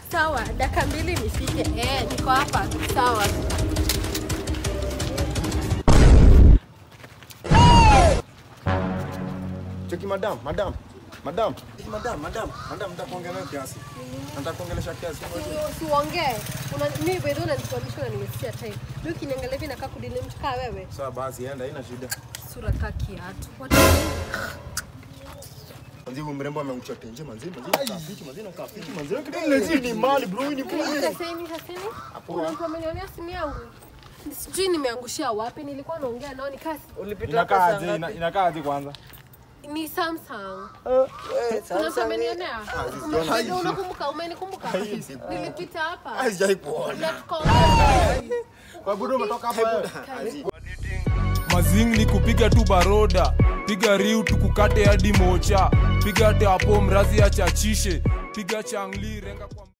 Sawa, dakika mbili nifike. Eh, niko hapa. Sawa. Cheki madam, madam. Madam. Cheki madam, madam. Madam nataka kuongea nawe kiasi. Nataka kuongelesha kiasi. Si- Siongee. Una mimi by the way unaniswalisha na nimesikia time. Mimi ukiniangalia hivi nakaa kudili mtu kaa wewe. Sawa basi enda, haina shida. Sura kaa kiatu. What Manzi huyu mrembo amekucha tenje manzi, manzi kafiki, manzi na kafiki, manzi. Ile ni mali bro, hii ni bure. Saseni, saseni. Kuna mtu amenionea simu yangu. Sijui nimeangushia wapi, nilikuwa naongea nao nikasi. Inakaaje? Ina- Inakaaje kwanza? Ni Samsung. Kuna mtu amenionea. Ndio unakumbuka, umenikumbuka? Nilipita hapa. Sijai kuona. Na tukaongea. Kwa budo umetoka hapa wewe. Mazing ni kupiga tu baroda, piga riu tukukate hadi mocha, piga teapo mrazi achachishe, piga changli renga kwa